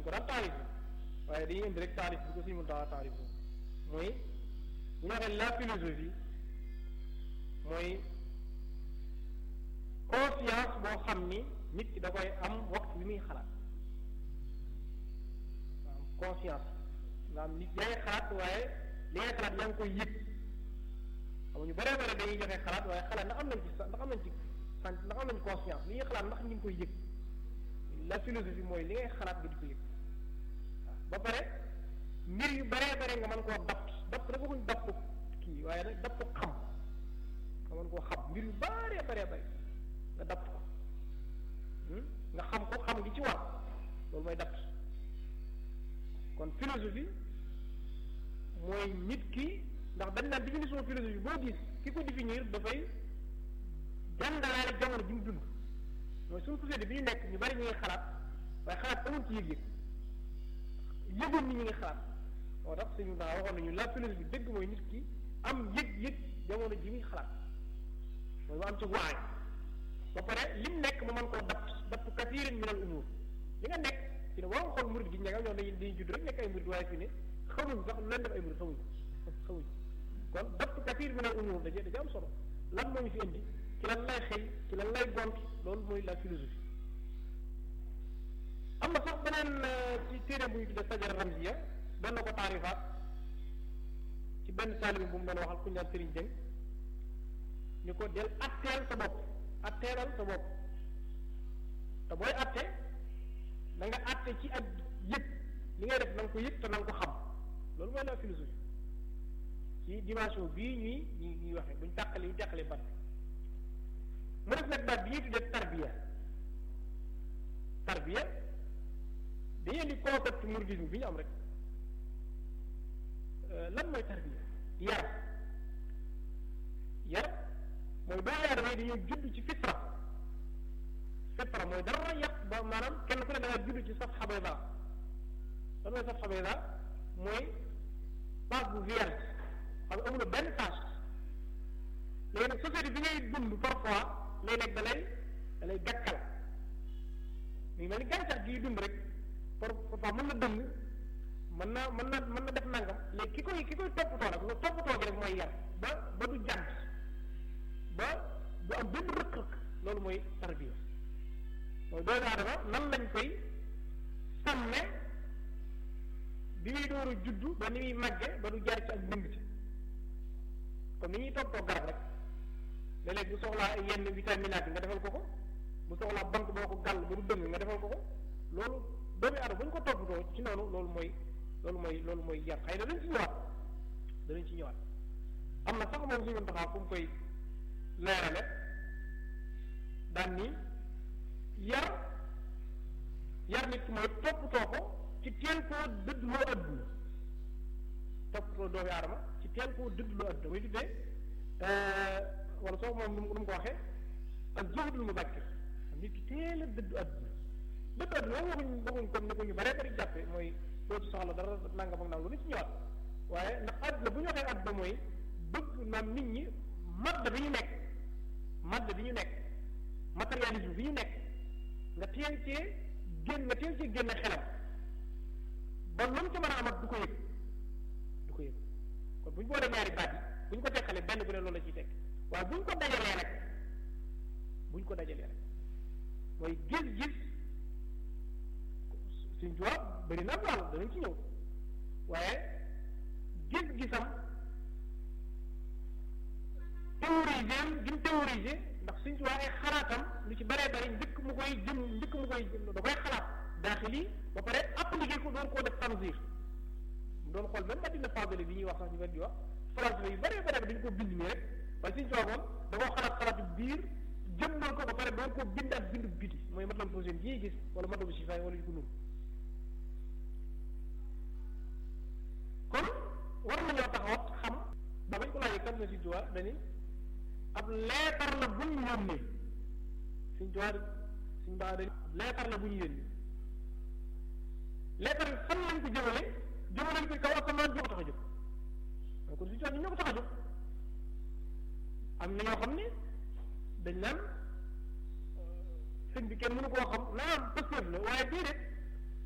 ko daan taarif waaye dañuy indi rek taarif bi ko suñu mun taxaa taarif mooy bu ñu waxee la philosophie mooy conscience boo xam ni nit ki da koy am waxtu bi muy xalaat am conscience nga am nit yaa ngi xalaat waaye li ngay xalaat yaa ngi koy yëg xam ñu bare bare dañuy joxe xalaat waaye xalaat ndax am nañ ci ndax am nañ ci sant ndax am nañ conscience li ñuy xalaat ndax ñu ngi koy yëg la philosophie mooy li ngay xalaat nga di ko yëg waaw ba pare mbir yu bare bare nga mën koo dapt dapt dafa kuñ dapt kii waaye nag dapt xam nga mën koo xam mbir yu bare bare bare nga dapt ko nga xam ko xam gi ci war loolu mooy dapt kon philosophie mooy nit ki ndax dañ naan définition philosophie boo gis ki ko définir dafay jàngalaale jamono ji mu dund mooy suñu société bi ñu nekk ñu bari ñu ngi xalaat waaye xalaat amul ci yëg-yëg yëgoon ni ñu ngi xalaat moo tax suñu daa waxoon nañu la philosophie dëgg mooy nit ki am yëg-yëg jamono ji muy xalaat mooy mu am ci waay ba pare lim nekk mu mën koo dapt dapt kasiirin min al umur li nga nekk fi ne waroo xool murid gi ñega ñoom dañuy dañuy judd rek nekk ay murid waaye fi ne xamuñ sax leen def ay murid xamuñ xamuñ kon dapt kasiir min al umur da da ci am solo lan moo ñu fi indi ci lan lay xëy ci lan lay gont loolu mooy la philosophie am na sax beneen ci téere bu ñu tuddee sajara ramziya doon na ko taarifaat ci benn taalibi bu mu doon waxal ku ñaan Sëriñ Jëng ñu ko del atteel sa bopp atteelal sa bopp te booy atte da nga atte ci ak yëg li ngay def na nga ko yëg te na nga ko xam loolu mooy la philosophie ci dimension bii ñuy ñuy ñuy waxee buñ tàqale yu teqale bat mu def nag baat bi ñuy tuddee tarbiya tarbiya dañuy indi concept mouridisme bi ñu am rek lan mooy tarbiya yar yar mooy doomu aadama yi dañuy judd ci fitra fitra mooy dara yàq ba maanaam kenn ku ne da nga judd ci safha bayda lan mooy safha bayda mooy page bu vierge xam nga amul benn tâche léegi nag société bi ngay dund parfois léeg-léeg da lay da lay gàkkal mi ngi mel ni gàncax gi dund rek parfois mën na dëng mën na mën na mën na def nangam léegi ki koy ki koy toppatoo rek loolu toppatoo gi rek mooy yar ba ba du jant ba du am benn rëq-rëq loolu mooy tarbiya mooy doomu aadama nan lañ koy sàmme bi muy door a juddu ba ni muy màgge ba du jaar ci ak dëng ci comme ni ñuy toppatoo garab rek léeg-léeg bu soxlaa yenn vitaminaat yi nga defal ko ko bu soxlaa bant boo ko gàll ba du dëng nga defal ko ko loolu doomu aadama bu ñu ko toppatoo ci noonu loolu mooy loolu mooy loolu mooy yar xëy na dañ ci ñëwaat danañ ci ñëwaat am na sax moom suñu taxaw fu mu koy leerale daan ni yar yar nit ki mooy toppatoo ko ci teel koo dëddloo adduna toppatoo doomu aadama ci teel koo dëddloo adduna muy tuddee wala soo moom nu mu ko waxee ak zuhdul mubakkir nit ki teel a dëddu adduna dëddu adduna moom waxuñ waxuñ comme ni ko ñu bare bari jàppe mooy dootu soxla dara nangam ak nangam lu ci ñëwaat waaye ndax adduna bu ñu waxee adduna mooy bëgg maam nit ñi madd bi ñu nekk madd bi ñu nekk matérialisme bi ñu nekk nga teel cee génn nga teel cee génne xelam ba lu mu ci mën a amat du ko yëg du ko yëg kon bu ñu boolee ñaari baat yi bu ñu ko teqalee benn bu ne loolu la ciy tekk waaye bu ñu ko dajalee rek bu ñu ko dajalee rek mooy gis-gis suñ tubaab bëri na wàll danañ ci ñëw waaye gis-gisam théorisé gi mu théorisé ndax suñ tubaab ay xalaatam lu ci bëree bëri njëkk mu koy jëm njëkk mu koy da koy xalaat daaxili ba pare appliqué ko doon koo def tanzir mu doon xool même Madina Fadali bi ñuy wax sax ñu benn di wax français yu bëree bëri dañu ko bind nii rek waaye suñ tubaab moom da koo xalaat xalaatu biir jëmmal ko ba pare doon koo bind ak bindu biti mooy matlab projet yi gis wala matlab sifaay wala yu ko nuru kon war nañoo taxawat xam ba bañ ko laajee kan na Sëñ Tuubaa dañu ab leetar la bu ñu yónnee Sëñ Tuubaa Sëñ Tuubaa dañu leetar la bu ñu yónnee leetar bi fan lañ ko jëmale jëmale ko kaw asamaan ñoo ko tax a jóg kon Sëñ Tuubaa ñoo ko tax a jóg am na ñoo xam ne dañ naan sëñ bi kenn mënu koo xam naa am pëstéef la waaye déedéet